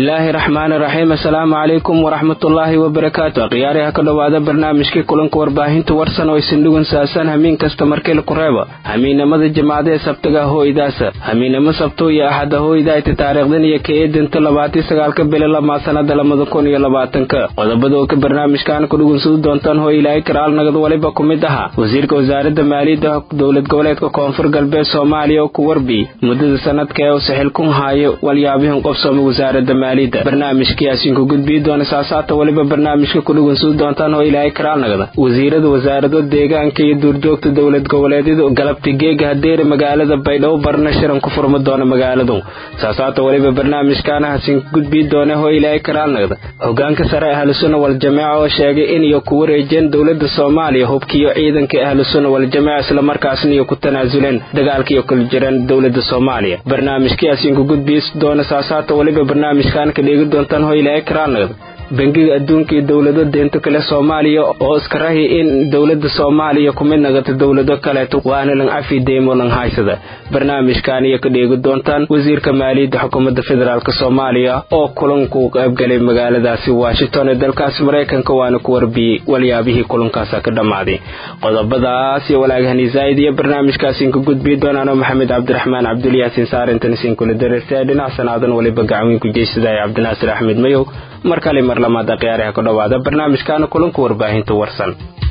bismillaahi raxmaani raxiim assalaamu calaykum waraxmatullaahi wabarakaatu akhyaariha ka dhowaada barnaamijkii kulanka warbaahinta warsan oo isindhugun saasan hamiin kasta markii laku reebo hamiinamada jimacda ee sabtaga hooydaasa hamiinamo sabto iyo axada hooydaayta taariikhdan iyo kaeedinta labaatii sagaalka bili lamaa sanada labada kun iyo labaatanka qodobada oo ka barnaamijkan ku dhugunsadu doontaan hooy ilaahay karaal nagad waliba ku mid ahaa wasiirka wasaaradda maaliyadda dowlad goboleedka koonfur galbeed soomaaliya oo ku warbi muddada sanadka ee uu saxilkun haayo walyaabihin qofsooma wasaaradda maaliyadda barnaamijkayaasiinku gudbii doona saasaata weliba barnaamijka ku dhugunsadu doontaan oo ilaahay karaal nagda wasiirada wasaarado deegaanka iyo duurjoogta dowlad goboleedyada galabti geega hadeere magaalada baydhabo barna shiran ku furma doona magaaladu saasaata weliba barnaamijkaana hasiinku gudbii doona oo ilaahay karaal nagda hogaanka sare ahlusunna waljamaaca oo sheegay in iyo ku wareejeen dowlada soomaaliya hubkiiyo ciidanka ahlusunna waljamaaca islamarkaasna iyo ku tanaasuleen dagaalkiiyo kala jiraan dowlada soomaaliya barnaamijkayaasiinku gudbii doona saasaata weliba barnaamijkan ka dheegi doontaan hoo ilaahay karaal nagda bangiga adduunka iyo dowlado deento kale soomaaliya oo iska rahi in dowlada soomaaliya ku mid nagata dowlado kaleeto waana lan cafi deymo lan haysada barnaamijkan iyo ka dheegi doontaan wasiirka maaliyadda xukuumadda federaalk soomaaliya oo kulanku qaybgalay magaaladaasi washington ee dalkaasi maraykanka waana ku warbiyey walyaabihii kulankaasa ka dhammaaday qodobadaas iyo walaagahani zaa'id iyo barnaamijkaasiinka gudbii doonaano maxamed cabdiraxmaan cabdulyaasiin saarintaniisiinkula dareertay dhinac sanaadan waliba gacanweynku jeysadaaya cabdinaasir axmed mayow mar kale mar lamaad akhyaariha ku dhowaada barnaamijkaana kulanka warbaahinta warsan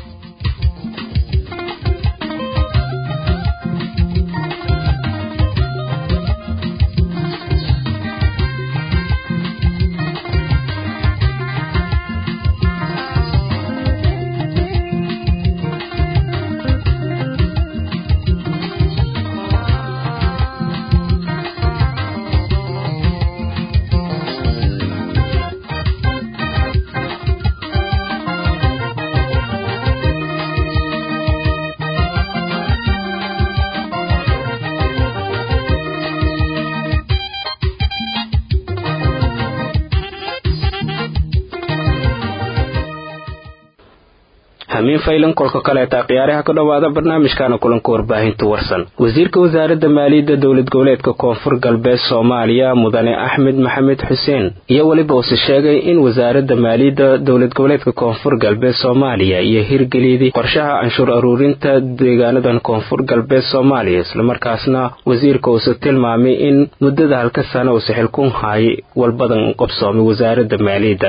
hamiin faylan kolka kaleeta khiyaaraha ka dhowaada barnaamijkaana kulanka warbaahinta warsan wasiirka wasaaradda maaliyadda dowlad goboleedka koonfur galbeed soomaaliya mudane axmed maxamed xuseen iyo weliba uuse sheegay in wasaaradda maaliyadda dowlad goboleedka koonfur galbeed soomaaliya iyo hirgeliyadii qorshaha canshuur aruurinta deegaanadan koonfur galbeed soomaaliya islamarkaasna wasiirka uuse tilmaamay in muddada halka sana uuse xilkun haayay walbadan qabsoomay wasaaradda maaliyadda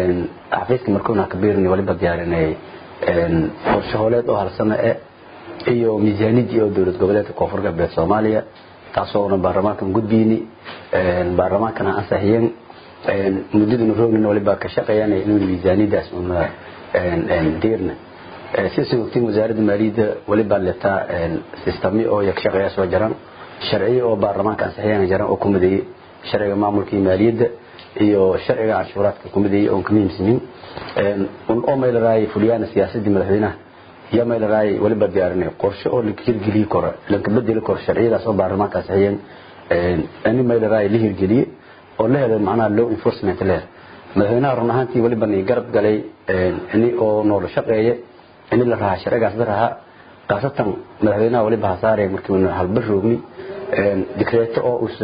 qorshe hooleed oo halsana e iyo miisaanidii oo dowlad goboleedka koonfur galbeed soomaaliya taasoona baarlamaankan gudbiyni baarlamaankana ansixiyeen muddaduna roognin waliba ka shaqeeyaan inuu miisaanidaas una diirna sidaas ogtiin wasaaradda maaliyadda waliba letaa sistami oo ka shaqeeya soo jaran sharciyo oo baarlamaanka ansixiyaan jaran oo ku mideeyey sharciga maamulka iyo maaliyadda iyo sharciga canshuuraadka ku mideeyey oon ka muhiimsanin oo maylaraay fuliyaan siyaasadii madaxweynaha iyo maylaraay waliba diyaarinay qorshe oo la hirgeliyi karo lanka bedeli karo sharciyadaas oo baarlamaanka ansixiyeen ini maylaraay la hirgeliye oo la helay macnaha law enforcement leer madaxweynaha run ahaantii waliba ni garab galay ini oo noola shaqeeye ini la rahaa sharcigaas la rahaa khaasatan madaxweynaha waliba hasaaraya markii halbar roogni dikreeto oo us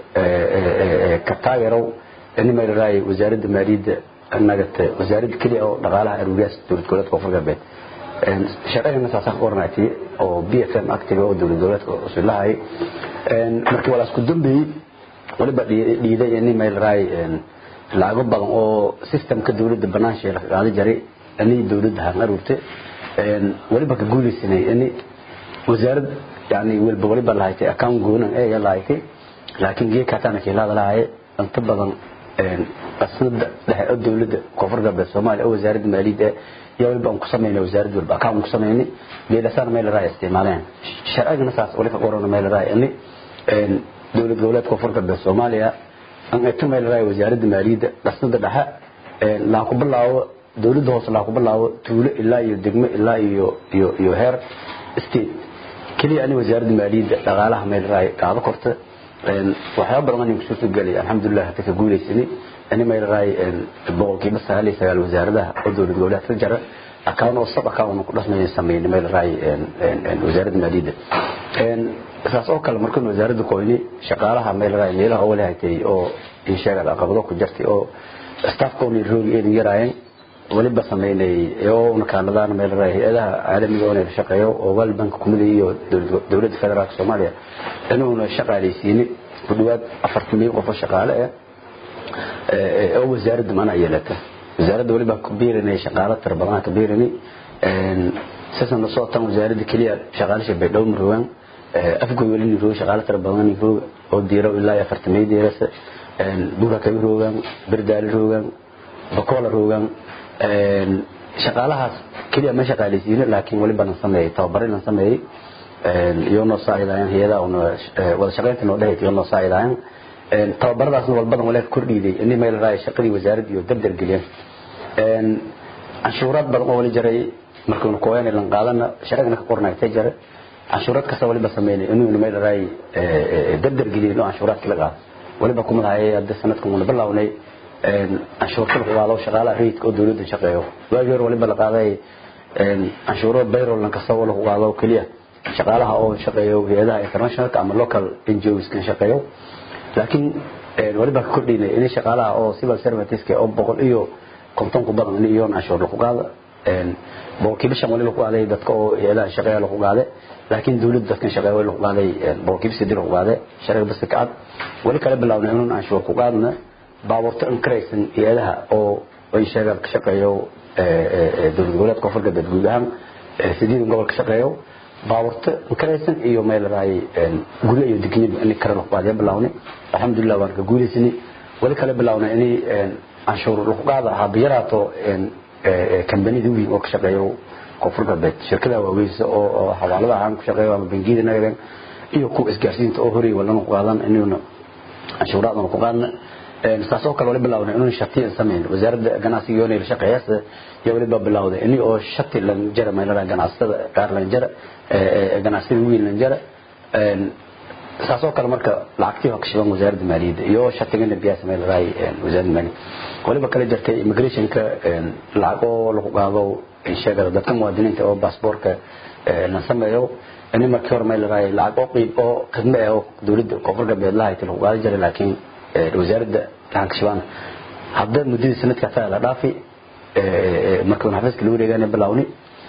ka taageerow ini maylaraay wasaaradda maaliyadda nagata wasaaradda keliya oo dhaqaalaha aruuriyaas dowlad goboleedka koonfur galbeed sharcigana saasaan ku warnaatay oo b f m actiga oo dowlad goboleedka usilahay markii walaas ku dambeeyey waliba dhiiday ini maylaraay lacago badan oo systemka dowladda banaansheeda ka qaada jaray ini dowladda haan aruurtay waliba ka guulaysanay ini wasaarad yani walba waliba lahaytay account goonan eega lahaytay laakiin geekataana kiilaada lahaye inta badan qasnada dhexe oo dowladda koonfur galbeed soomaaliya oo wasaaradda maaliyadda iyo waliba aan ku samaynay wasaaradda walba account ku samaynay geedasaana meel raay isticmaaleen sharcigana saas wali ka qorana meel raay ini dowlad goboleedka koonfur galbeed soomaaliya aan eto meel raay wasaaradda maaliyadda qasnada dhexe laa ku bilaabo dowladda hoose laa ku bilaabo tuulo ilaa iyo degmo ilaa iyo iyo iyo heer state keliya ani wasaaradda maaliyadda dhaqaalaha meel raay qaado korta waxyaaba badan aan kusoo gelay alxamdulilah hata ka guulaysanay ani maylaraay boqolkiiba sagaal iyo sagaal wasaaradaha oo dowlad goboleedka jara account oo sab account ku dhasmay sameeyay maylaraay wasaaradda maaliyadda saas oo kale markaan wasaaradda qoyni shaqaalaha maylaraay meelaha oo walaaytay oo in sheegada caqabado ku jirtay oo staffkoona roogi eedan yaraayeen waliba sameynay oo nakaanadaan meel hay-adaha caalamiga oo la shaqeeyo oo world bank kumida iyo dowladda federaalka soomaaliya inuuna shaqaaleysiinin ku dhawaad afartan mil qof oo shaqaale ah oo wasaaradda macnaha yeelata wasaaradda waliba ku biirinay shaqaalo tira badan ka biirinay sisan la soo tan wasaaradda kaliya shaqaalisha baydhow maroogaan afgoy wali niroo shaqaalo tira badan niroo oo diiro ilaa afartan mil diirasa buura kabi roogaan berdaali roogaan bakola roogaan shaqaalahaas keliya ma shaqaaleysiino laakiin waliba lan sameeyey tababarin lan sameeyey iyo noo saacidaayaan hay-adaha una wada shaqaynta noo dhehayt iyo noo saacidaayaan tababaradaasna walbadan walaaka kordhiiday ini meel raaya shaqadii wasaaradda iyo dardar geliyeen canshuuraad badan oo wali jaray markaynu kooyana lan qaadana sharcigana ka qornaagtay jare canshuuraad kasta waliba sameynay inuuna meel raay dardar geliyen oo canshuuraadkii la qaado waliba kumadahay hadda sanadkan una bilownay canshuurta lagu qaado shaqaalaha rayidka oo dawladda shaqeeyo waagii hore waliba la qaaday canshuuro bayrollan kasta oo lagu qaado keliya shaqaalaha oo shaqeeyo hay-adaha internationalka ama local NGOs kan shaqeeyo laakiin waliba ka kordhinay in shaqaalaha oo civil serviceska oo boqol iyo konton ku badan in iyoon canshuur lagu qaado boqolkiiba shan wali lagu qaaday dadka oo hay-adaha shaqeeya lagu qaaday laakiin dawladda dadkan shaqeeya wali lagu qaaday boqolkiiba sidii lagu qaaday sharciga basta kacad wali kala bilawnay inuun canshuur ku qaadna baabuurta inkaraysan hay-adaha oo ay sheegaan ka shaqeeyo dowlad goboleedka koonfurka beed guud ahaan sideedan gobol ka shaqeeyo baabuurta inkaraysan iyo meel raay guryo iyo digniba in kale lagu qaadiya bilawnay alxamdulilah waan ka guulaysanay wali kala bilawnay inay canshuur lagu qaada habayaraato kambanida weyn oo ka shaqeeyo koonfurka beed shirkada waaweysa oo xawaalada ahaan ku shaqeeyo ama bangiyada nagadan iyo kuwa isgaarsiinta oo horey walana ku qaadan inuuna canshuuraadana ku qaadna saasoo kale wali bilawday inuu shatiyan sameyn wasaaradda ganacsiga yoonay la shaqeeyaas iyo waliba bilawday in oo shati lan jara meelaha ganacsatada qaar lan jara ganacsiyada weyn lan jara saasoo kale marka lacagtii waa ka shiban wasaaradda maaliyadda iyo shatigana biyaa samey lahay wasaaradda maaliyadda waliba kale jirtay immigrationka lacag oo lagu qaado sheegada dadka muwaadiniinta oo baasboorka la sameeyo ini markii hore meel lahay lacag oo qiib oo khidme ah oo dowladda koonfur galbeed lahayti lagu qaadi jiray laakiin wasaaradda gacanka shibaan hadda muddadii sanadka taa la dhaafi markii uu xafiiska la wareegana bilawni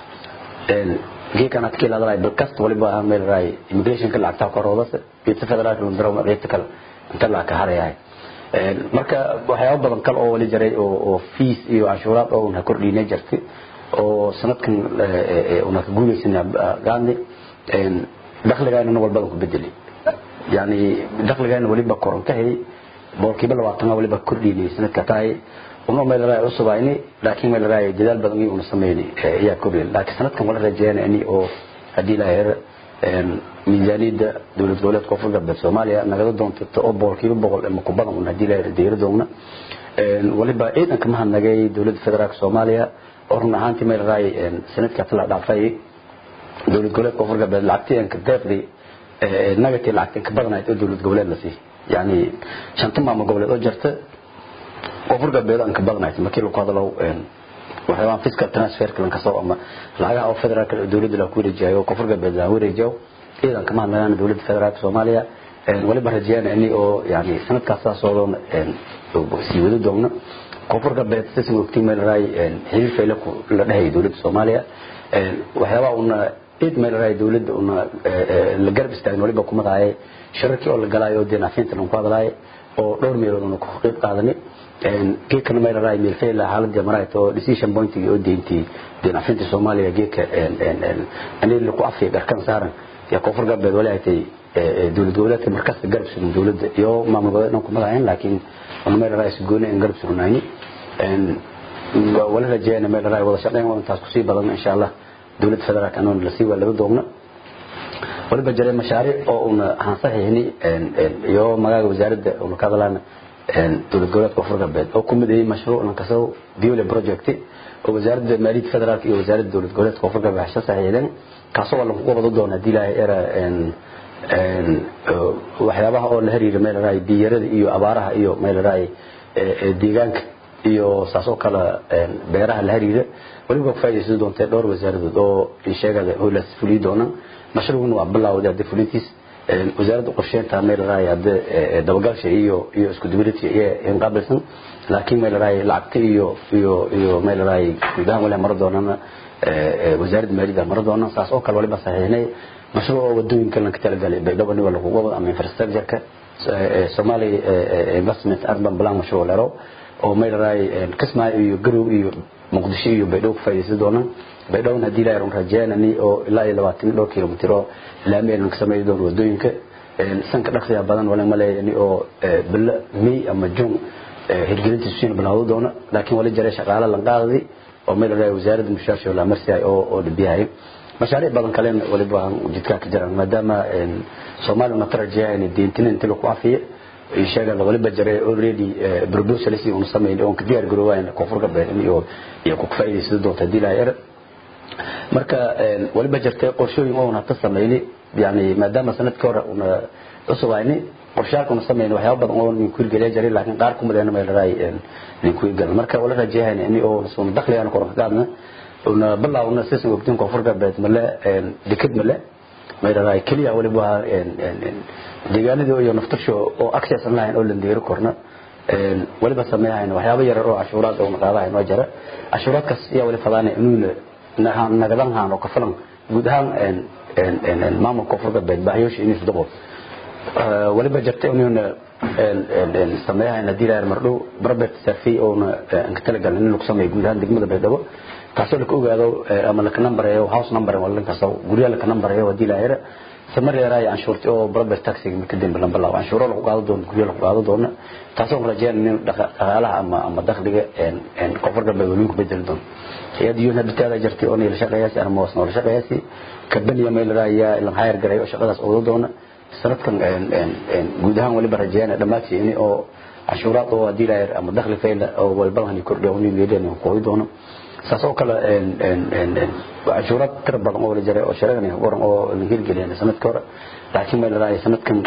geekan adkii la dalay bilkast waliba meel raay immigrationka lacagta koroodas iyo federaalka lundaro qeybta kale inta la ka harayahay marka waxyaabo badan kale oo wali jiray oo oo fees iyo canshuuraad oo una kordhinay jirtay oo sanadkan una ka guulaysanay gaandi dakhligaana walbadan ku bedeli yani dakhligaana waliba korontahay boqolkiiba labaatan waliba kordhinay sanadka tahay una meel raay cusubayni laakiin meel raay dadaal badan iyo una sameeyni ayaa kordhin laakiin sanadkan wala rajeeyana in oo hadii la heer miisaaniyadda dowlad goboleedka koonfur galbeed soomaaliya nagada doonto oo boqolkiiba boqol ama ku badan una hadii la heer deero doogna waliba ciidan kama hadnagay dowladda federaalka soomaaliya oo run ahaantii meel raay sanadka tala dhaafay dowlad goboleedka koonfur galbeed lacagtii aan ka deeqdi nagatii lacagtii ka badanayd oo dowlad goboleed la siiyay yani shanta maamul goboleed oo jirta koonfur galbeed aan ka badanayd markii lagu hadalo waxyaabaan fiscal transferka lan kasoo ama lacagaha oo federaalka dowladda la ku wareejiyayo koonfur galbeed la wareejiyo ciidan kama hadlayaan dowladda federaalka soomaaliya waliba rajeyana ini oo yani sanadkaas saas oo sii wadi doogno koonfur galbeed sisan ogtiin meel raay xiriir fayla la dhahayay dowladda soomaaliya waxyaabaha una cid meel raay dowladda una la garab istaagin waliba kumadaayay shirarkii oo la galaayo deenafinta lagu hadlaayo oo dhowr meelood una ku qayb qaadanay geedkana meel raay meel fayla xaaladii marayto decision pointigii oo deyntii deenafinta soomaaliya geedka anil ku afiya garkan saaran ya koonfur galbeed wali ay tahay dowlad goboleedka markasta garab surin dowladda iyo maamul goboleed dhan kuma lahayn laakiin una meel raay gooni in garab surinayni wala rajeeyana meel raay wada shaqeyn waa intaas kusii badan insha allah dowladda federaalka anoon lasii waa laga doogna waliba jiray mashaariic oo una hansaxihni iyo magaaga wasaaradda una ka hadlaana dowlad goboleedka koonfur galbeed oo kumid yahay mashruuc lankasoo diole project oo wasaaradda maaliyadda federaalka iyo wasaaradda dowlad goboleedka koonfur galbeed hasha saxiixdeen kaasoo waa lagu wada doona hadii ilaahay era waxyaabaha oo la xiriira meel raay biyarada iyo abaaraha iyo meel raay deegaanka iyo saas oo kale beeraha la xiriira waliba ku faa'iidaysan doontay dhowr wasaaradood oo sheegada howlaas fuliyi doonaan mashruucuna waa bilowday hadda fulintiis wasaaradda qorsheynta meel raay hadde dabagalsha iyo iyo isku dubility iyo inqaabilsan laakiin meel raay lacagta iyo iyo iyo meel raay gudahan wali mara doonana wasaaradda maaliyadda mara doonana saas oo kale waliba saxiixnay mashruuc oo wadooyinka lanka talagalay baydhabo niba lagu wado ama infrastructure-ka Somali investment urban plan mashruuc lero oo meel raay kismaayo iyo garow iyo muqdisho iyo baydhabo ku faa'iideysan doonaan baydhabo hadii la yaron rajeynani oo ilaa iyo 20 dhowr kilomitir oo laameen ka sameeyo doon wadooyinka sanka dhaqsiga badan wala maleeyani oo bil may ama jun hirgelinta siin bilaawdo doona laakiin wali jaray shaqaale lan qaadadi oo meel raay wasaaradda mushaasho la marsiay oo oo dhibiyahay mashaariic badan kale waliba jidka ka jiraan maadaama Soomaaliya matarajaya in diintina inta lagu afiyo sheegada waliba jaray already proposals uu sameeyay oo diyaar garoobay koonfurka beerin iyo iyo ku faa'iideysan doonta dilaayar marka waliba jirtay qorshooyin oo na sameeyay yani maadaama sanadka hore una cusubeyni qorshaalkuna sameeyay waxyaabo badan oo nin ku hirgeliyay jaray laakiin qaar kuma leena meel raay nin ku hirgelay marka wala rajaynaa in oo soo dakhli aan kor qaadna una bilaawna sisan ogtiin koonfurka beed male dikad male meel raay kaliya waliba deegaanada iyo naftasho oo access online oo la deero korna waliba sameeyaan waxyaabo yar oo cashuuraad oo qaadahay noo jara cashuuraadkaas ayaa wali fadaanay inuu nagadan haan oo ka filan guud ahaan maamulka koonfurka beed baahiyoosha inuu isdabo waliba jirtay inuu sameeyaan hadii la mardhow barbet safi oo ka talagalay in lagu sameeyo guud ahaan degmada baydhabo taasoo la ogaado ama la numbereeyo house number wala kaasoo guriga la numbereeyo hadii la yara samar yaray anshuurti oo barbet taxi marka dambe lamba law anshuuro lagu qaado doono guriga lagu qaado doono taasoo rajeen in dhaqaalaha ama ama dakhliga een koonfurka baydhabo bedel doono iyada iyo nabtada jirtay oo la shaqeeyay ama wasna la shaqeeyay kabaniya meel raaya la hayr garay oo shaqadaas oo doona sanadkan guud ahaan waliba rajeen dhamaadkii in oo cashuuraad oo hadii la ama dakhli fayla oo walba hani kordhiyo oo leeyahay oo doono saasoo kale cashuuraad tira badan oo la jaray oo shareecana qoran oo la hirgeliyay sanadka hore laakiin meel raaya sanadkan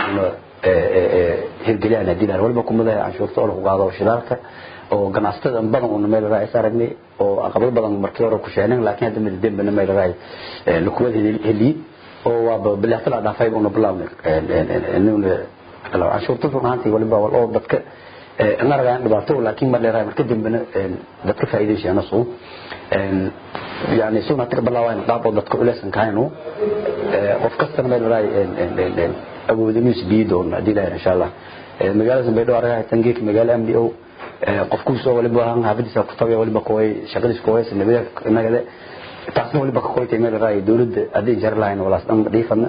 hirgeliyay hadii la walba kumada cashuurta oo lagu qaado shidaalka oo ganacsatada badan oo meel raay saragnay oo aqabad badan markii hore ku sheegnay laakiin hadda mid dambe meel raay la kuwada heli oo waa bilaafta la dhaafay oo bilaawna inuu la cashuurta runtii waliba oo dadka naragaan dhibaato laakiin ma leeyahay marka dambena dadka faa'iideysana soo yani soo natir bilaawaan qaab oo dadka uleesan kaayno qof kasta meel raay awoodimiis biidoon hadii la insha Allah magaalada Baydhabo araga tangeek magaala MDO qofku soo waliba han haafadiisa ku tagay waliba kooy shaqadiis kooy sanadada inagada taasna waliba ka kooytay meel raay dawladda adii jar lahayn walaas dhan dhiifana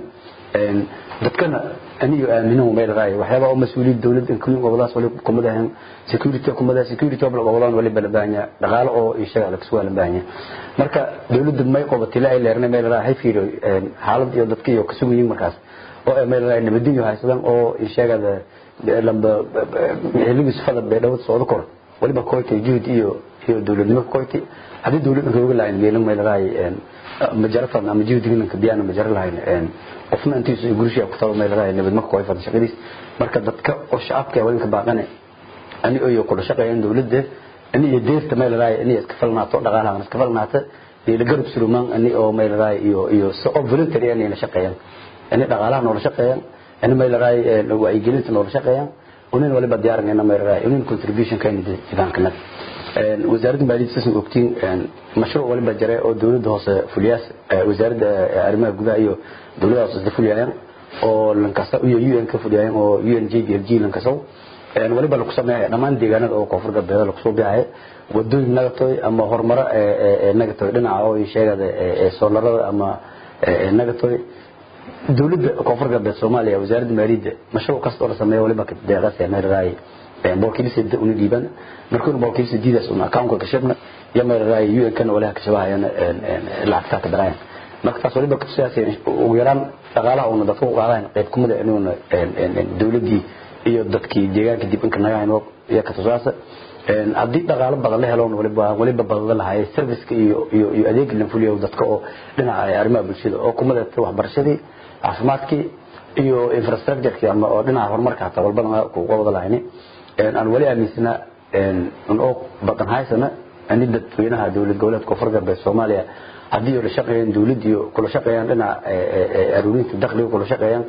dadkana aniyo aamino meel raay waxyaaba oo mas'uuliyad dawladda kulli gobolaas waliba kumadahan security kumadaha security oo gobolaan waliba la baahanya dhaqaale oo ishaga la kasoo la baahanya marka dawladda may qabatay la leernay meel raay hay fiiro xaalad iyo dadka iyo ka sugayin markaas oo meel raay nabadiyo haysadan oo ishagada lamba xilligii sifada beedhow soo kor waliba kooytay juhud iyo iyo dawladnimo kooytay hadii dawladda rooga lahayn meelan meel raay majarafan ama juhdigan ka biyana majar lahayn qofna intiisu gurishiga ku tago meel raay nabad ma kooy fadhi shaqadiis marka dadka oo shacabka ay walinka baaqane ani oo kula shaqeeyaan dawladda ani iyo deerta meel raay ani iska falnaato dhaqaalaha iska falnaata ila garab suruman ani oo meel raay iyo iyo soo voluntary ani la shaqeeyaan ani dhaqaalaha noola shaqeeyaan ani meel raay wacyigelinta noola shaqeeyaan unin waliba diyaarinayna meel raay unin contribution ka inay jidaan kana wasaaradda maaliyadda sisan ogtiin mashruuc waliba jiray oo dawladda hoose fuliyaas wasaaradda arrimaha gudaha iyo dawladda hoose fuliyayaan oo lankasa iyo UN ka fuliyayaan oo UNJDFG lankasaw waliba lagu sameeyay dhammaan deegaanada oo koonfur galbeed lagu soo bixiyay wadooyin nagatoy ama horumaro ee nagatoy dhinaca oo sheegada ee soolarada ama nagatoy dawladda koonfur galbeed Soomaaliya wasaaradda maaliyadda mashruuc kasta oo la sameeyo waliba ka deeqasay meel raay boorkiisa una dhiiban markuu boorkiisa diidaas una account ka shibna ya meel raay UN kana walaha ka shabaayana lacagta ka daraan marka taas waliba ka siyaasay ugu yaraan dhaqaalaha una dadku u qaadaan qayb kumida inuuna dawladdii iyo dadkii deegaanka dib inka naga hayno iyo ka tusaasa haddii dhaqaalo badan la helo waliba waliba badan lahaay serviceka iyo iyo iyo adeeg la fuliyo dadka oo dhinaca arrimaha bulshada oo kumida waxbarashadii caafimaadkii iyo infrastructure ama oo dhinaca horumarka hataa walbana ku wada lahayni aan wali aaminsana aan oo badan haysana ani dadweynaha dawlad goboleedka koonfur galbeed Soomaaliya haddii la shaqeeyaan dawladda iyo kula shaqeeyaan dhinaca aruurinta dakhliga kula shaqeeyaan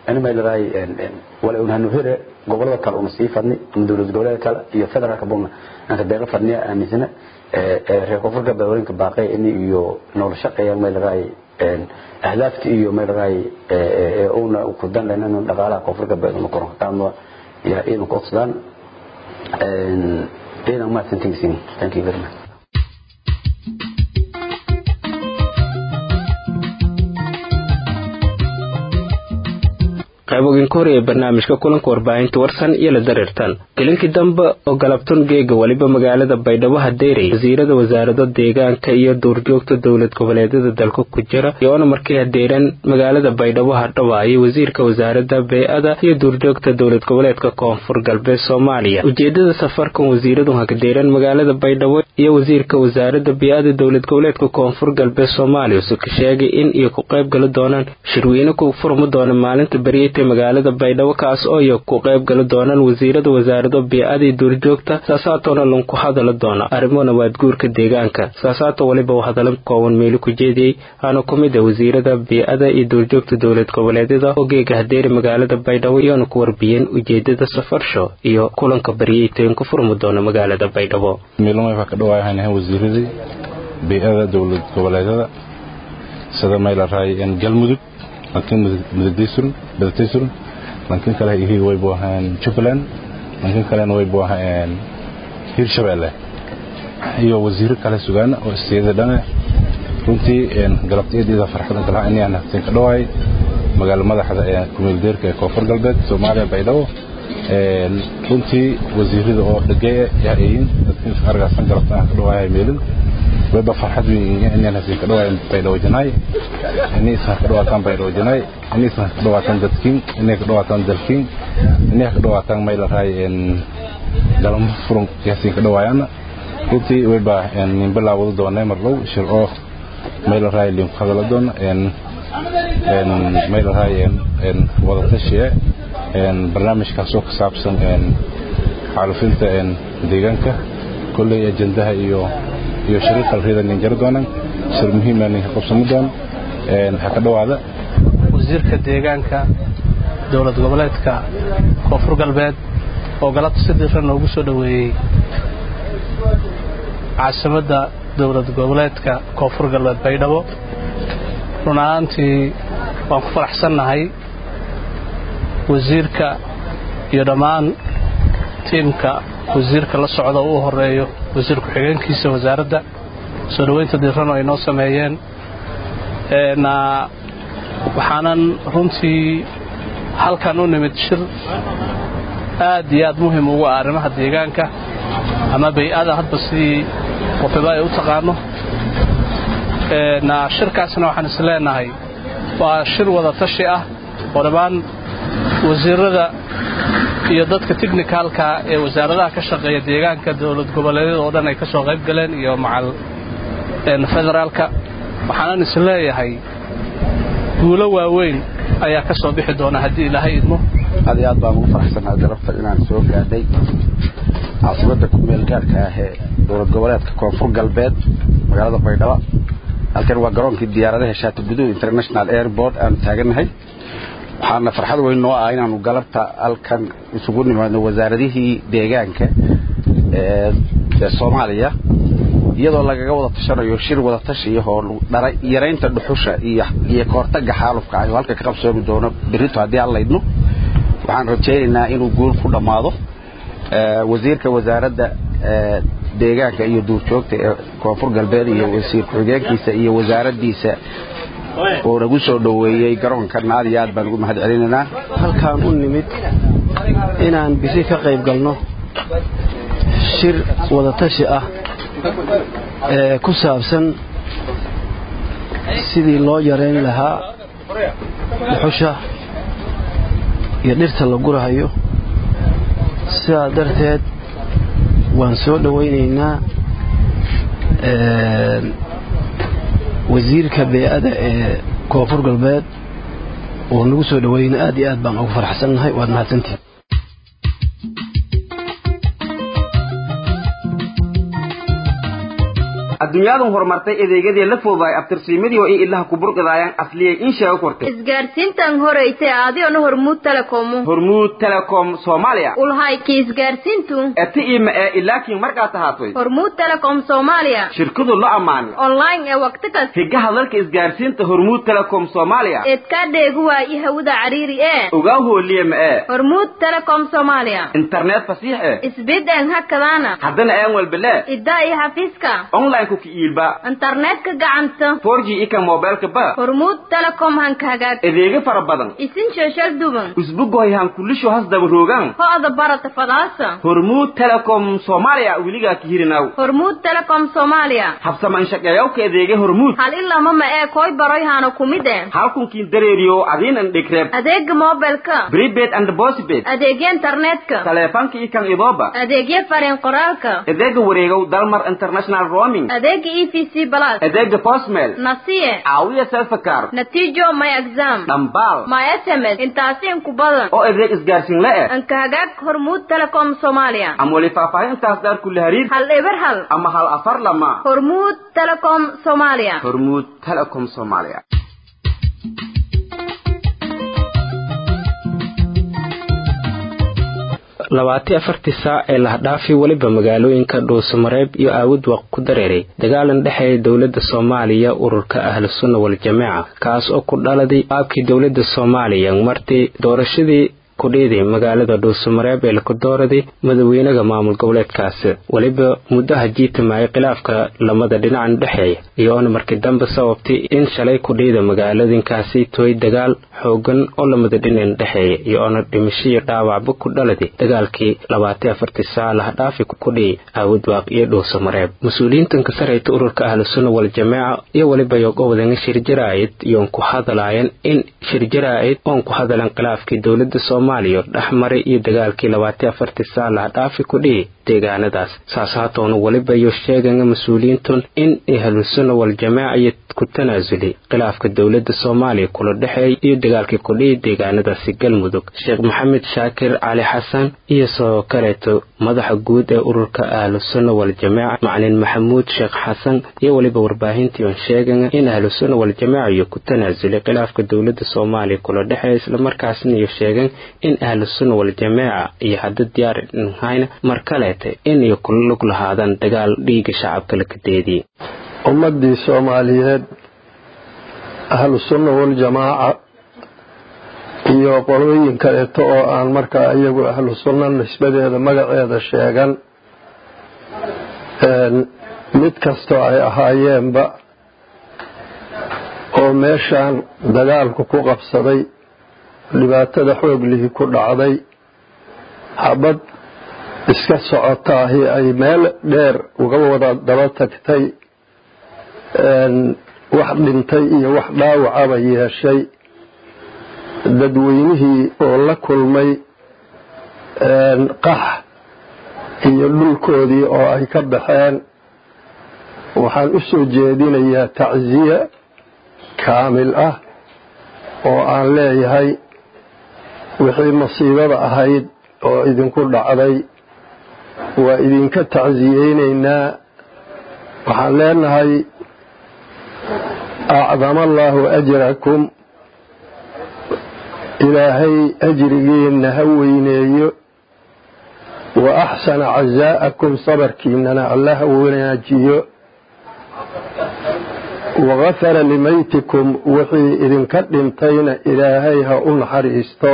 ani may leedahay wala un hanu here gobolada kale una sii fadni ama dowlad goboleeda kale iyo federaalka buna aan ka deeqa fadniya aaminsana reer koonfurka beewarinka baaqay in iyo noola shaqeeyaan may leedahay ahdaafta iyo may leedahay una ku danleen in dhaqaalaha koonfurka beeduna koron kaama ya iidan ku codsadaan iidan mahadsantihiin thank you very much qayboginka hor ee barnaamijka kulanka warbaahinta warsan iyo la dareertan gelinkii dambe oo galabtun geega weliba magaalada baydhabo hadeerey wasiirada wasaarado deegaanka iyo duurjoogta dowlad goboleedyada dalka ku jira iyoona markay hadeereen magaalada baydhabo hadhawaayay wasiirka wasaarada bey-ada iyo duurjoogta dowlad goboleedka koonfur galbeed soomaaliya ujeedada safarkan wasiiradu hakadeereen magaalada baydhabo iyo wasiirka wasaarada bey-ada dowlad goboleedka koonfur galbeed soomaaliya use ka sheegay in iyo ku qayb gali doonaan shirweyne ku furmi doona maalinta beryata magaalada baydhabo kaas oo iyo ku qayb gali doonaan wasiirada wasaarado bey-adii duurjoogta saasaatoona lanku hadala doona arrimo nabaadguurka deegaanka saasaato weliba uu hadala kooban meeli ku jeediyey aana ku mid a wasiirada bey-ada iyo duurjoogta dowlad goboleedyada oo geega hadeeri magaalada baydhabo iyoona ku warbiyeen ujeedada safarsho iyo kulanka baryeytoyin ku furmi doona magaalada baydhabo wasiiradii bey-ada dowlad goboleedyada sida maylaray galmudug laakiin mudadaysun laakiin kale ihii waybu ahaan jubbaland laakiin kalena waybu ahaan hirshabeelle iyo wasiiro kale sugaan oo istiyada dhane runtii galabtiyadeeda farxadan kalaha inaan hafteen ka dhawaay magaala madaxda ee kumeeldeerka ee koonfur galbeed soomaaliya baydhabo runtii wasiirada oo dhageeye yahayin dadkiin argaasan galabta aan ka dhawaaya meelin wayba farxad weyn inaan hafteen ka dhawaay baydhabo janaay inay isna ka dhawaataan baydhabo janaay inay isna ka dhawaataan dadkiin inay ka dhawaataan dalkiin inay ka dhawaataan maylahay galamo furun yaasiin ka dhawaayana runtii wayba nin bilaawada doonay mar dhow shir oo maylahay linku hadala doona maylahay wadatashiye barnaamijkaasoo ka saabsan xaalufinta deegaanka kolley ajendaha iyo iyo shariiqa rida nin jari doonaan shir muhiima ninka qabsami doon ha ka dhawaada wasiirka deegaanka dowlad goboleedka koonfur galbeed oo galabta si diran noogu soo dhoweeyey caasimadda dowlad goboleedka koonfur galbeed baydhabo run ahaantii waan ku faraxsannahay wasiirka iyo dhammaan tiimka wasiirka la socda uu horeeyo wasiir ku-xigeenkiisa wasaaradda soo dhoweynta diran oo ay noo sameeyeen waxaanan runtii halkan u nimid shir aad iyo aad muhim ugu ah arrimaha deegaanka ama bay-ada hadba sidii qofiba ay u taqaano shirkaasna waxaan is leenahay waa shir wada tashi ah oo dhammaan wasiirada iyo dadka technicalka ee wasaaradaha ka shaqeeya deegaanka dowlad goboleedyada oo dhan ay ka soo qayb galeen iyo macal federaalka waxaanan is leeyahay guulo waaweyn ayaa ka soo bixi doona haddii ilaahay idmo aad iyo aad baan ugu faraxsanahay galabta inaan soo gaadhay caasimada kumeel gaarka ah ee dowlad goboleedka koonfur galbeed magaalada baydhabo halkan waa garoonkii diyaaradaha shaati guduud international airport aanu taagannahay waxaana farxad weyn noo ah inaanu galabta halkan isugu nimaadno wasaaradihii deegaanka ee soomaaliya iyadoo lagaga wada tashanayo shir wada tashiya oo yaraynta dhuxusha iyo kahortaga xaalufka ah oo halka ka qabsoomi doono berito haddii aan laydno waxaan rajaynaynaa inuu guul ku dhammaado wasiirka wasaaradda deegaanka iyo duurjoogta ee koonfur galbeed iyo wasiir ku-xigeenkiisa iyo wasaaraddiisa oo nagu soo dhoweeyey garoonkan aad iyo aad baan ugu mahad celinaynaa halkaan u nimid inaan bisi ka qayb galno shir wadatashi ah ee ku saabsan sidii loo yarayn lahaa dhuxusha iyo dhirta la gurahayo sidaa darteed waan soo dhowaynaynaa wasiirka bey-ada ee koonfur galbeed oo nagu soo dhoweyna aad iyo aad baan ugu faraxsannahay waad mahadsantihin adduunyaadan horumartay adeegyadii la foodaay abtirsiimadii oo ay ilaha ku burqidaayaan asliyay in sheego kortay isgaarsiintan horeytay aadiona hormuud telecomu hormuud telecom soomaaliya ulhayki isgaarsiintu eti ima ee ilaakiin markaa tahaatoy hormuud telecom soomaaliya shirkadu la ammaanay online ee waqti kas higa hadalka isgaarsiinta hormuud telecom soomaaliya eedkaa dheegu waayi hawada cariiri ee ogaa hooliye ma ee hormuud telecom soomaaliya internet fasiix eh isbid een hakadaana haddana aan walbele iddaa iyo xafiiska online-ku ka iilba internetka gacanta 4g ika mobilka ba hormuud telecom hanka hagaag adeegyo fara badan isin sheeshal duban usbugohay hankulisho has daba roogan ho'da barata fadaasa hormuud telecom soomaaliya weligaa ka hirinaw hormuud telecom soomaaliya habsaman shaqeeyawka adeegya hormuud hal ilama ma ee koy baroy haana kumide halkunkiin dareeriyo adiinan dhigreeb adeega mobilka prepaid and postpaid adeegya internetka taleefanka ikan idooba adeegya fariin qoraalka adeega wareegow dalmar international roaming adeega e v c plus adeega postmail nasiye caawiya selfakar natiijo my exam dhambaal my sms intaasi inku badan oo adeeg isgaarsiin la eh anka hagaag hormuud telecom soomaaliya ama weli faahfaahintaas daar kula hariir hal eber hal ama hal afar lama hormuud telecom soomaaliya hormuud telecom soomaaliya labaati afartii saac ee lahdhaafi weliba magaalooyinka dhuusamareeb iyo aawudwaq ku dareeray dagaalan dhexeeya dowladda soomaaliya ururka ahlusunna waljamaaca kaas oo ku dhaladay qaabkii dowladda soomaaliya martii doorashadii kudhiiday magaalada dhuusamareeb ee laku dooraday madaxweynaha maamul goboleedkaasi weliba muddaha jiitamayay khilaafka lamada dhinacan dhexeeya iyoona markii dambe sababtay in shalay kudhiida magaaladinkaasi tooy dagaal xoogan oo lamada dhinacan dhexeeya iyoona dhimashihii dhaawacba ku dhaladay dagaalkii labaati afartii saac lahdhaafi kudhiyay aawudwaaq iyo dhuusamareeb mas-uuliyiintan ka sarayta ururka ahlusunna waljamaaca iyo weliba yogowadanga shirjaraa'id iyoon ku hadalaayeen in shirjaraa'id oon ku hadalan khilaafkii dowladda soomaaliya dhexmaray iyo dagaalkii labaati afartii saac lahdhaafi ku dhiyay deegaanadaas saas haatoona weliba iyo sheeganga mas-uuliyiintun in ahlusunna waljamaaca iyo ku tanaasulay khilaafka dowladda soomaaliya kula dhexeey iyo dagaalkii kudhiyay deegaanadaasi galmudug sheekh maxamed shaakir cali xasan iyo sidoo kaleeto madaxa guud ee ururka ahlusunna waljamaaca macalin maxamuud sheekh xasan iyo weliba warbaahintii oon sheeganga in ahlusunna waljamaaca iyo ku tanaasulay khilaafka dowladda soomaaliya kula dhexeeya islamarkaasna iyo sheegan in ahlusunna waljamaaca iyo hadda diyaar hayna mar kaleeta in iyo kula lug lahaadaan dagaal dhiiga shacabka la kadeediyey ummadii soomaaliyeed ahlu sunna waljamaaca iyo qolooyin kaleeto oo aan markaa iyagu ahlu sunna nisbadeeda magaceeda sheegan mid kastoo ay ahaayeenba oo meeshaan dagaalku ku qabsaday dhibaatada xooglihii ku dhacday xabad iska socotaahi ay meel dheer uga wada daba tagtay wax dhintay iyo wax dhaawacaba yeeshay dadweynihii oo la kulmay qax iyo dhulkoodii oo ay ka baxeen waxaan u soo jeedinayaa tacsiye kaamil ah oo aan leeyahay wixii masiibada ahayd oo idinku dhacday waa idinka tacsiyeynaynaa waxaan leenahay acdama allaahu ajrakum ilaahay ajrigiinna ha weyneeyo wa axsana casaa'akum sabarkiinana alla ha wanaajiyo wagafara limaytikum wixii idinka dhintayna ilaahay ha u naxariisto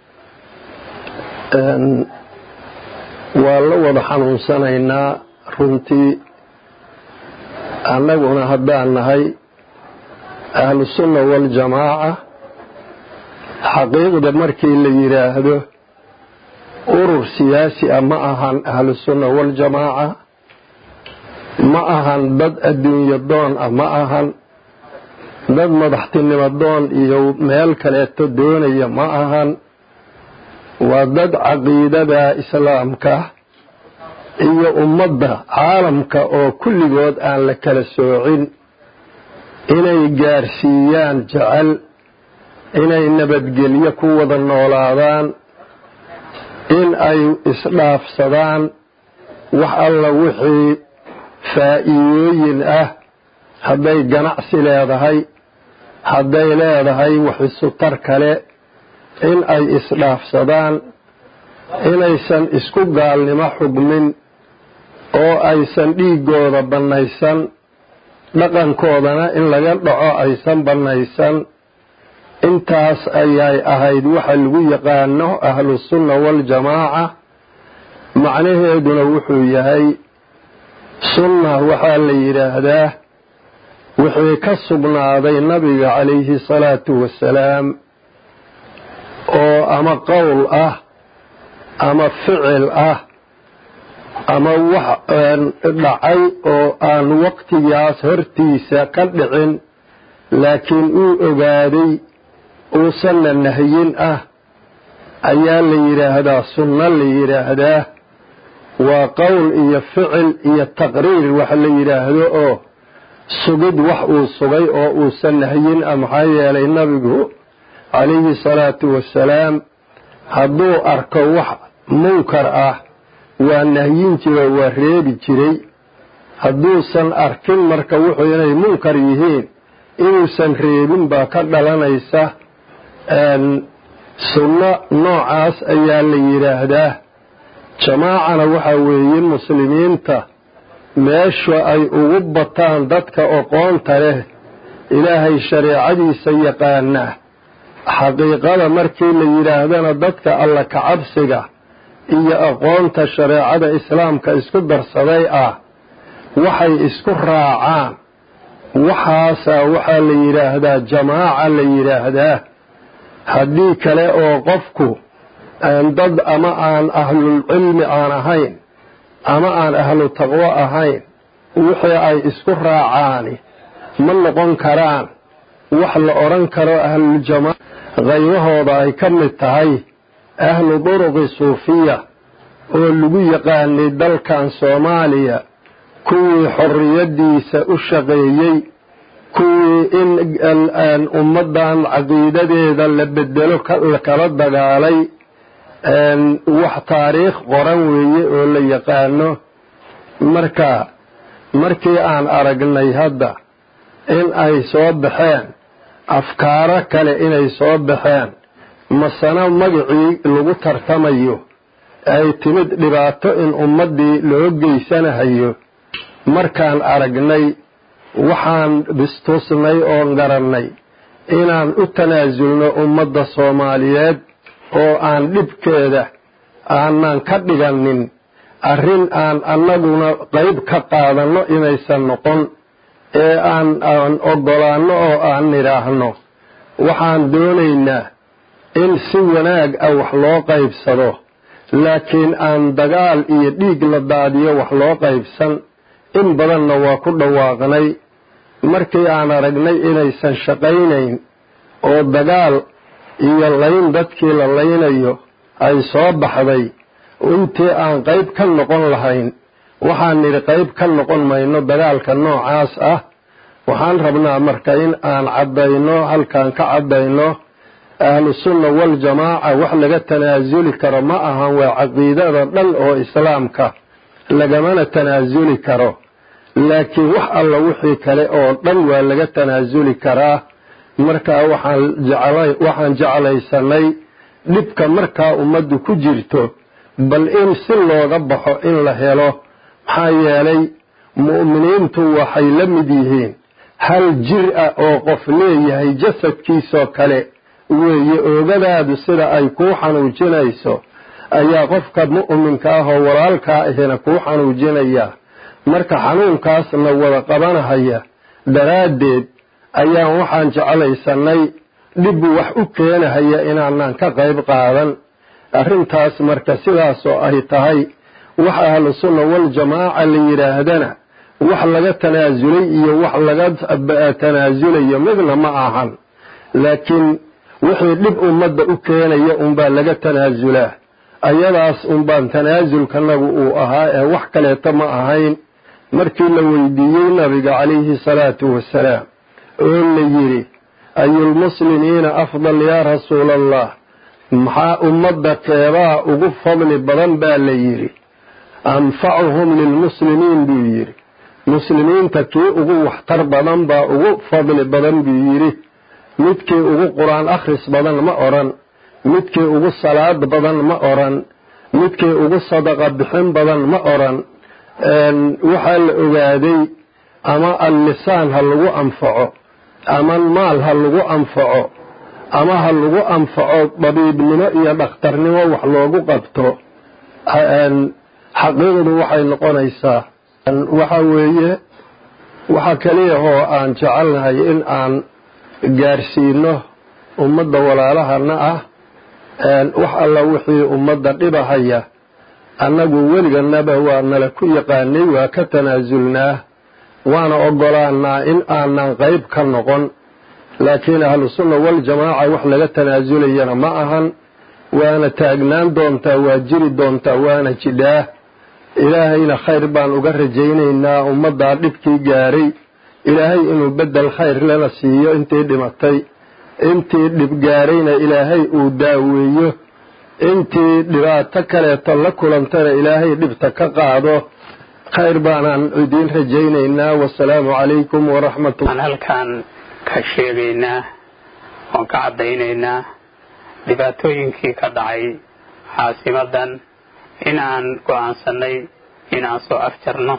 waa la wada xanuunsanaynaa runtii annaguna haddaan nahay ahlusunna waljamaaca xaqiiqda markii la yidhaahdo urur siyaasi ah ma ahan ahlusunna waljamaaca ma ahan dad adduunyo doon ah ma ahan dad madaxtinimo doon iyo meel kaleeto doonaya ma ahan waa dad caqiidada islaamka iyo ummadda caalamka oo kulligood aan la kala soocin inay gaarsiiyaan jecel inay nabadgelyo ku wada noolaadaan in ay isdhaafsadaan wax alla wixii faa'iidooyin ah hadday ganacsi leedahay hadday leedahay waxisu-tar kale in ay isdhaafsadaan inaysan isku gaalnimo xugmin oo aysan dhiiggooda bannaysan dhaqankoodana in laga dhaco aysan bannaysan intaas ayay ahayd waxa lagu yaqaano ahlusunna waljamaaca macnaheeduna wuxuu yahay sunna waxaa la yidhaahdaa wixii ka sugnaaday nabiga calayhi salaatu wasalaam oo ama qowl ah ama ficil ah ama wax dhacay oo aan waqtigaas hortiisa ka dhicin laakiin uu ogaaday uusanna nahyin ah ayaa la yidhaahdaa sunno la yidhaahdaa waa qowl iyo ficil iyo taqriir wax la yidhaahdo oo sugid wax uu sugay oo uusan nahyin ah maxaa yeelay nabigu calayhi salaatu wasalaam hadduu arko wax munkar ah waa nahyin jiray waa reebi jiray hadduusan arkin marka wuxuu inay munkar yihiin inuusan reebin baa ka dhalanaysa sunno noocaas ayaa la yidhaahdaa jamaacana waxaa weeye muslimiinta meesha ay ugu bataan dadka oqoonta leh ilaahay shareecadiisa yaqaana xaqiiqada markii la yidhaahdana dadka alla kacabsiga iyo aqoonta shareecada islaamka isku darsaday ah waxay isku raacaan waxaasaa waxaa la yidhaahdaa jamaaca la yidhaahdaa haddii kale oo qofku dad ama aan ahlulcilmi aan ahayn ama aan ahlu taqwo ahayn wixii ay isku raacaani ma noqon karaan wax la odhan karo ahluljamaaca qaybahooda ay ka mid tahay ahlu duruqi suufiya oo lagu yaqaanay dalkan soomaaliya kuwii xorriyaddiisa u shaqeeyey kuwii in ummaddan caqiidadeeda la bedelo kala dagaalay wax taariikh qoran weeye oo la yaqaano marka markii aan aragnay hadda in ay soo baxeen afkaaro kale inay soo baxeen masana magacii lagu tartamayo ay timid dhibaato in ummaddii loo geysanahayo markaan aragnay waxaan bistusnay oon garannay inaan u tanaasulno ummadda soomaaliyeed oo aan dhibkeeda aanan ka dhiganin arrin aan annaguna qayb ka qaadanno inaysan noqon ee aan aan oggolaanno oo aan nidhaahno waxaan doonaynaa in si wanaag ah wax loo qaybsado laakiin aan dagaal iyo dhiig la daadiyo wax loo qaybsan in badanna waa ku dhawaaqnay markii aan aragnay inaysan shaqaynayn oo dagaal iyo layn dadkii la laynayo ay soo baxday intii aan qayb ka noqon lahayn waxaan nidhi qayb ka noqon mayno dagaalka noocaas ah waxaan rabnaa marka in aan caddayno halkaan ka caddayno ahlusunna waljamaaca wax laga tanaasuli karo ma ahan waa caqiidada dhan oo islaamka lagamana tanaasuli karo laakiin wax alla wixii kale oo dhan waa laga tanaasuli karaa markaa waxaan jeclaysanay dhibka markaa ummaddu ku jirto bal in si looga baxo in la helo maxaa yeelay mu'miniintu waxay la mid yihiin hal jir ah oo qof leeyahay jasadkiisoo kale weeye oogadaadu sida ay kuu xanuujinayso ayaa qofka mu'minka ah oo walaalkaa ahina kuu xanuujinayaa marka xanuunkaasna wada qabanahaya daraaddeed ayaan waxaan jeclaysanay dhib wax u keenahaya inaanan ka qayb qaadan arrintaas marka sidaasoo ay tahay wax ahlu sunna waljamaaca la yidhaahdana wax laga tanaasulay iyo wax laga tanaasulayo midna ma ahan laakiin wixii dhib ummadda u keenaya unbaa laga tanaasulaa ayadaas unbaan tanaasulkanagu uu ahaa ee wax kaleeto ma ahayn markii la weydiiyey nabiga calayhi salaatu wasalaam oo la yidhi ayulmuslimiina afdal yaa rasuula allah maxaa ummadda keebaa ugu fadli badan baa la yidhi anfacuhum lilmuslimiin buu yidhi muslimiinta kii ugu waxtar badan baa ugu fadli badan buu yidhi midkii ugu qur-aan akhris badan ma odhan midkii ugu salaad badan ma odhan midkii ugu sadaqa bixin badan ma odhan waxaa la ogaaday ama allisaan ha lagu anfaco ama maal ha lagu anfaco ama ha lagu anfaco dabiibnimo iyo dhakhtarnimo wax loogu qabto xaqiiqdu waxay noqonaysaa waxa weeye waxa keliya oo aan jecelnahay in aan gaarsiino ummadda walaalahana ah wax alla wixii ummadda dhibahaya annagu weliganaba waa nala ku yaqaanay waa ka tanaasulnaa waana ogolaanaa in aanan qayb ka noqon laakiin ahlusunna waljamaaca wax laga tanaazulayana ma ahan waana taagnaan doontaa waa jiri doontaa waana jidhaa ilaahayna khayr baan uga rajaynaynaa ummaddaa dhibkii gaaray ilaahay inuu beddel khayr lana siiyo intii dhimatay intii dhib gaarayna ilaahay uu daaweeyo intii dhibaato kaleeto la kulantana ilaahay dhibta ka qaado khayr baanaan idiin rajaynaynaa wasalaamu calaykum waraxmatullah halkaan ka sheegaynaa oon ka caddaynaynaa dhibaatooyinkii ka dhacay caasimadan in aan go'aansannay in aan soo afjarno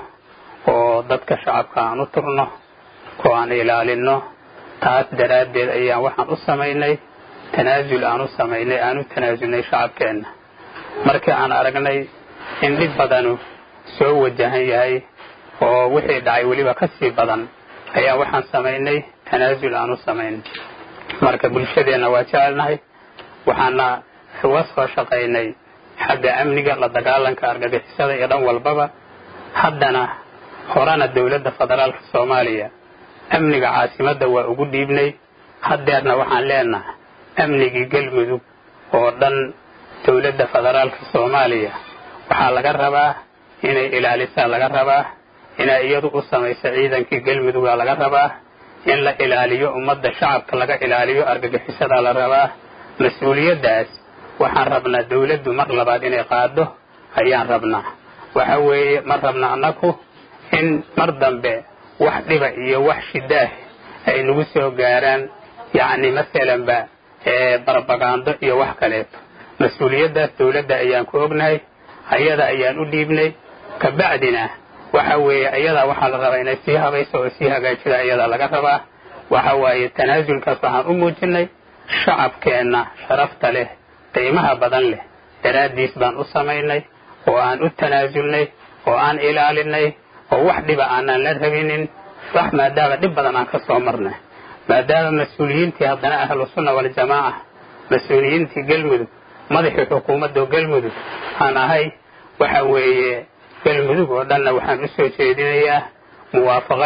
oo dadka shacabka aan u turno oo aan ilaalinno taas daraaddeed ayaan waxaan u samaynay tanaasul aan u samaynay aan u tanaasulnay shacabkeenna markii aan aragnay in dhib badanu soo wajahan yahay oo wixii dhacay weliba ka sii badan ayaa waxaan samaynay tanaasul aan u samaynay marka bulshadeenna waa jecelnahay waxaana uga soo shaqaynay xagga amniga la dagaalanka argagixisada iyo dhan walbaba haddana horena dowladda federaalka soomaaliya amniga caasimadda waa ugu dhiibnay haddeerna waxaan leenahay amnigii galmudug oo dhan dowladda federaalka soomaaliya waxaa laga rabaa inay ilaalisaa laga rabaa inay iyadu u samayso ciidankii galmudugaa laga rabaa in la ilaaliyo ummadda shacabka laga ilaaliyo argagixisadaa la rabaa mas-uuliyaddaas waxaan rabnaa dawladdu mar labaad inay qaado ayaan rabnaa waxa weeye ma rabna annaku in mar dambe wax dhiba iyo wax shidaah ay nagu soo gaaraan yacni masalanba barbagaando iyo wax kaleeto mas-uuliyaddaas dawladda ayaan ku ognahay ayada ayaan u dhiibnay kabacdina waxa weeye ayadaa waxaa la rabaa inay sii habayso oo sii hagaajida ayadaa laga rabaa waxa waaye tanaasulkaas waxaan u muujinay shacabkeenna sharafta leh qiimaha badan leh daraaddiis baan u samaynay oo aan u tanaasulnay oo aan ilaalinay oo wax dhiba aanaan la rabinin wax maadaama dhib badan aan ka soo marnay maadaama mas-uuliyiintii haddana ahlu sunna waljamaaca mas-uuliyiintii galmudug madaxii xukuumadda galmudug aan ahay waxa weeye galmudug oo dhanna waxaan u soo jeedinayaa muwaafaqo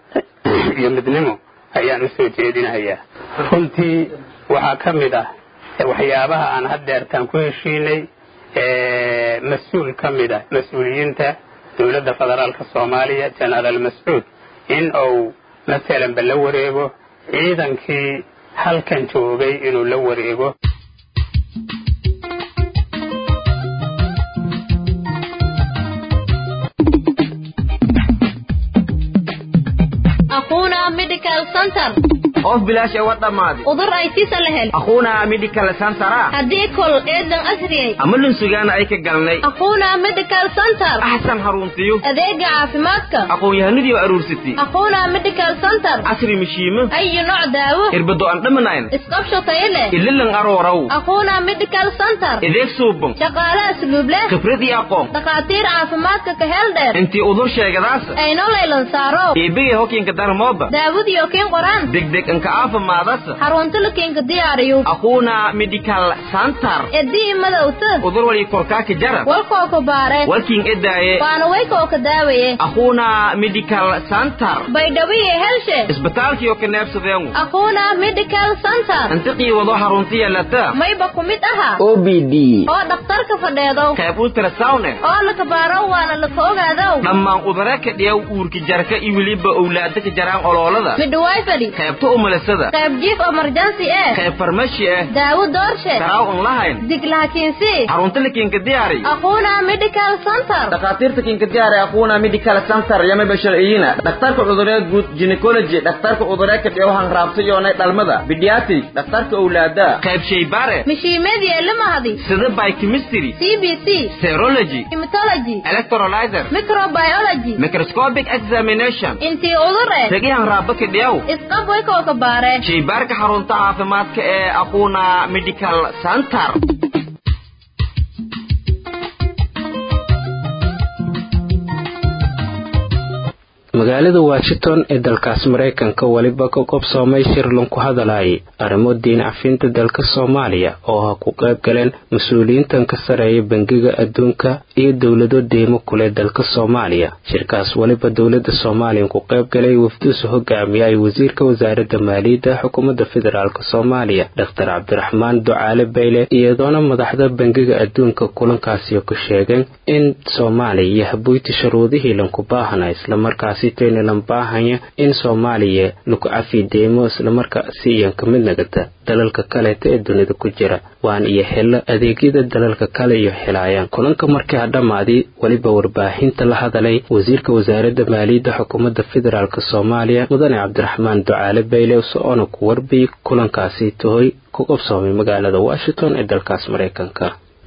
iyo midnimo ayaan u soo jeedinayaa runtii waxaa ka mid ah waxyaabaha aan haddeertaan ku heshiinay mas-uul ka mid ah mas-uuliyiinta dowladda federaalka soomaaliya genaraal mascuud in uu masalanba la wareego ciidankii halkan joogay inuu la wareego of bilaash ee wad dhammaaday udur ay sisa la hel aquunaa medical centera haddii kol eedan asriyay ama lunsugaana ay ka galnay aquuna medical center axsan haruntiyo adeega caafimaadka aqoon-yahanadii oo aruursatay aquuna medical center casri mishiimo ayu nooc daawo irbado aan dhamanayn isqabsho tayo leh ililan arooraw aquuna medical center ideeg suuban shaqaale asluub leh khibrad iyo aqoon dhakhaatiir caafimaadka ka hel dheer intii udur sheegadaasa ayno laylan saaro eebegay hokiinka darmooba daawadiyo kiin qoraan degdeg inka aafimaadasa xarunta la kiinka diyaariyo aquuna medical center edii madowta udur wali korkaaka jara walkoo ku baare walkiin edaaye waana waykoo ka daawaye aquuna medical center baydhawiye helshe isbitaalkiyo ka neebsadeengu aquuna medical center intiqii wado haruntiya lata mayba ku mid aha o b d oo dhakhtarka fadheedow qayb ultrasound oo laka baaro waana laka ogaadow dhammaan udare ka dhiyaw uurka jarka iyo weliba owlaada ka jaraan oloolada midhawaay fadhi qaybta umulisada qayb jiif emergency eh qayb farmashi ah daawo doorshe daraaw un lahayn diglahakiinsi xarunta lakiinka diyaari aquuna medical center dhakhaatiirta kiinka diyaari aquuna medical center yama basharciyina dhakhtarka cudurada guud gynecology dhakhtarka cudurada dheewahan raabtayoonay dhalmada pediatric dhakhtarka owlaada qayb shaybaare mishiimadii elimahadi sida biochemistry cbc serology hematology electrolyzer microbiology microscopic examination intii udure tegihan raabaka dheew isqab way kooka baare shaybaarka xarunta caafimaadka ee aquuna medical center magaalada washington ee dalkaas maraykanka weliba ka qobsoomay shir lanku hadalay arrimo diin cafinta dalka soomaaliya oo ha ku qayb galeen mas-uuliyiintan ka sareeya bangiga adduunka iyo dowlado deymo kuleh dalka soomaaliya shirkaas weliba dowlada soomaaliya ku qayb galay wafduusa hogaamiya ay wasiirka wasaaradda maaliyadda xukuumadda federaalk soomaaliya doctor cabdiraxmaan ducaale bayle iyadoona madaxda bangiga adduunka kulankaasi ku sheegeen in soomaaliya iyo habuyti shuruudihii lanku baahana islamarkaasi taynalan baahanya in soomaaliya lagu cafi deymo islamarkaasi iyan ka mid nagata dalalka kaleeta ee dunida ku jira waan iyo helo adeegyada dalalka kale iyo helaayaan kulanka markii ha dhammaadii weliba warbaahinta la hadalay wasiirka wasaaradda maaliyadda xukuumadda federaalk soomaaliya mudane cabdiraxmaan ducaale bayle so-oona ku warbiyay kulankaasi tahoy ku qabsoomay magaalada washington ee dalkaas maraykanka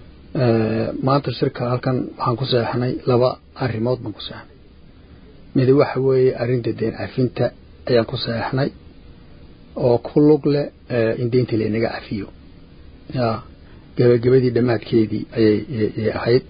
maanta shirka halkan waxaan ku seexnay laba arrimood baan ku seexnay mid waxa weeye arrinta deen cafinta ayaan ku seexnay oo ku lug leh in deynta laynaga cafiyo ya gebagabadii dhammaadkeedii ayay ahayd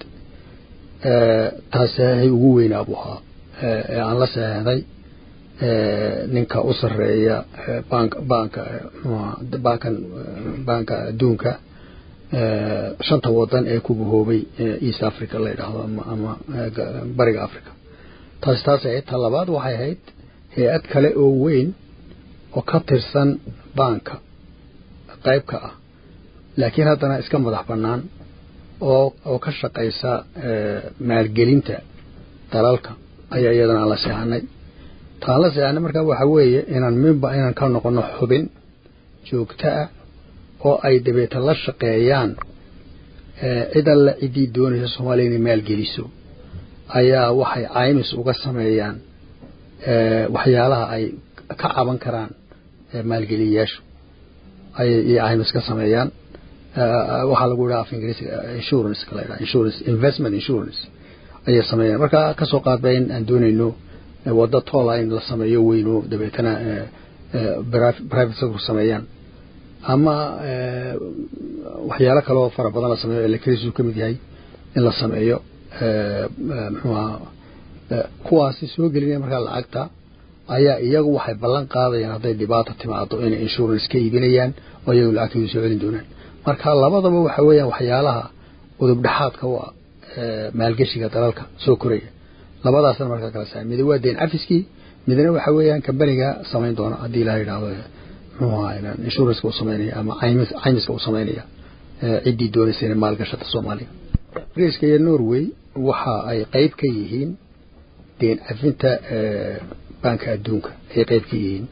taas saxeixii ugu weynaa buu ahaa ee aan la seexday ninka u sarreeya bank banka bankan banka adduunka shanta wadan ee ku bahoobay east africa la yidhaahdo ama bariga africa taasi taas ahayd ta labaad waxay ahayd hay-ad kale oo weyn oo ka tirsan baanka qayb ka ah laakiin haddana iska madax bannaan oo oo ka shaqaysa maalgelinta dalalka ayaa iyadana aan la seexanay taan la seexanay markaa waxa weeye inaan mimba inaan ka noqono xubin joogto ah oo ay dabeeta la shaqeeyaan cid alle ciddii doonaysa soomaaliya inay maalgeliso ayaa waxay caymis uga sameeyaan waxyaalaha ay ka caban karaan maalgeliyayaashu ayay caymis ka sameeyaan waxaa lagu yidhaha af ingiriisiga insurance la yidhaha insurance investment insurance ayay sameeyaan marka kasoo qaadba in aan doonayno waddo toola in la sameeyo weyno dabeetana private sector sameeyaan ama waxyaalo kale oo fara badan la sameeyo electricity ka mid yahay in la sameeyo muxuu ahaa kuwaasi soo gelinaya markaa lacagta ayaa iyagu waxay ballan qaadayaan hadday dhibaato timaado inay insurance ka iibinayaan oo iyagu lacagtooda soo celin doonaan marka labadaba waxa weeyaan waxyaalaha udub dhexaadka u ah maalgeshiga dalalka soo koraya labadaasna markaa kala saa mid waa deen cafiskii midna waxa weeyaan kambaniga samayn doona haddii ilaha yidhahdo muxuu ahaa insurance uu samaynaya ama caymis caymiska uu samaynaya ciddii doonaysa inay maalgashata soomaaliya ingiriiska iyo norway waxa ay qayb ka yihiin deen cafinta banka adduunka ayay qayb ka yihiin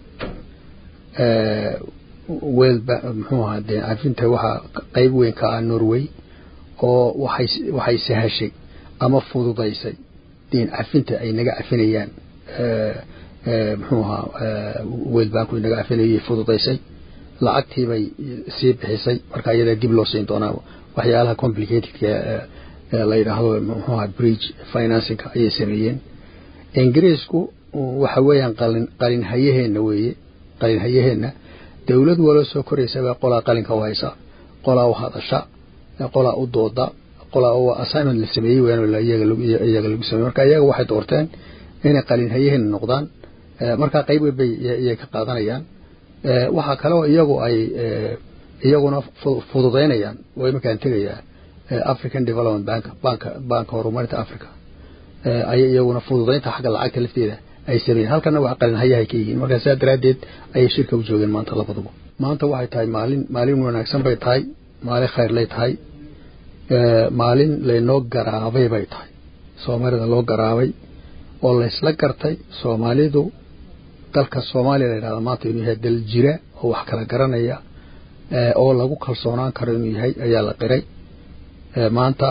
wel muxuu ahaa deen cafinta waxaa qayb weyn ka ah norway oo waxay waxay sahashay ama fududaysay deen cafinta ay naga cafinayaan muxuu ahaa wel banku naga cafinayay fududaysay lacagtii bay sii bixisay marka iyada dib loo siin doonaa waxyaalaha complicatedka la yidhaahdo muxuu ahaa bridge financingka ayay sameeyeen ingiriisku waxa weeyaan qalin qalin hayaheenna weeye qalin hayaheenna dowlad waloo soo koraysa baa qolaa qalinka u haysa qolaa u hadasha qolaa u dooda qolaa u assignment la sameeyey weyaan iyaga lagu sameey marka iyaga waxay doorteen inay qalin hayaheenna noqdaan markaa qayb bay iyay ka qaadanayaan waxaa kale oo iyagu ay iyaguna fududaynayaan oo iminkaan tegayaa african development bank banka banka horumarinta africa ayay iyaguna fududaynta xagga lacagta lafteeda ay sameeyeen halkana wax qalin hayahay ka yihiin marka sidaa daraaddeed ayay shirka u joogeen maanta labaduba maanta waxay tahay maalin maalin wanaagsan bay tahay maalin khayrlay tahay maalin laynoo garaabay bay tahay soomaalida loo garaabay oo laysla gartay soomaalidu dalka soomaaliya la yidhahda maanta inuu yahay dal jira oo wax kala garanaya oo lagu kalsoonaan karo inuu yahay ayaa la qiray maanta